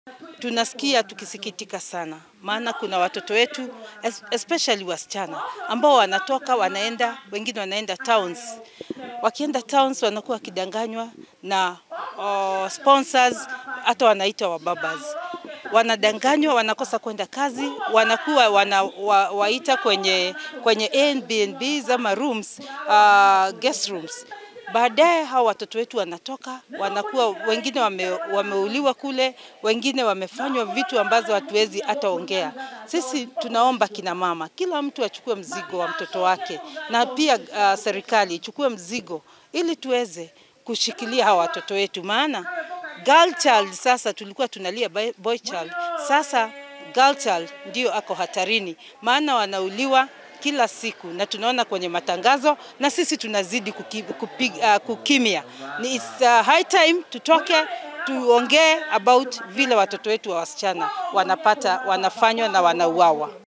Tunasikia tukisikitika sana, maana kuna watoto wetu especially wasichana ambao wanatoka wanaenda, wengine wanaenda towns. Wakienda towns wanakuwa wakidanganywa na uh, sponsors, hata wanaitwa wababas wanadanganywa, wanakosa kwenda kazi, wanakuwa wana, wa, waita kwenye, kwenye Airbnbs ama rooms, uh, guest rooms. Baadaye hao watoto wetu wanatoka wanakuwa wengine wame, wameuliwa kule, wengine wamefanywa vitu ambazo hatuwezi hata ongea. Sisi tunaomba kina mama, kila mtu achukue mzigo wa mtoto wake, na pia uh, serikali ichukue mzigo ili tuweze kushikilia hawa watoto wetu, maana girl child sasa tulikuwa tunalia boy child, sasa girl child ndio ako hatarini, maana wanauliwa kila siku na tunaona kwenye matangazo na sisi tunazidi kuki, kupi, uh, kukimia. Ni it's uh, high time tutoke tuongee about vile watoto wetu wa wasichana wanapata wanafanywa na wanauawa.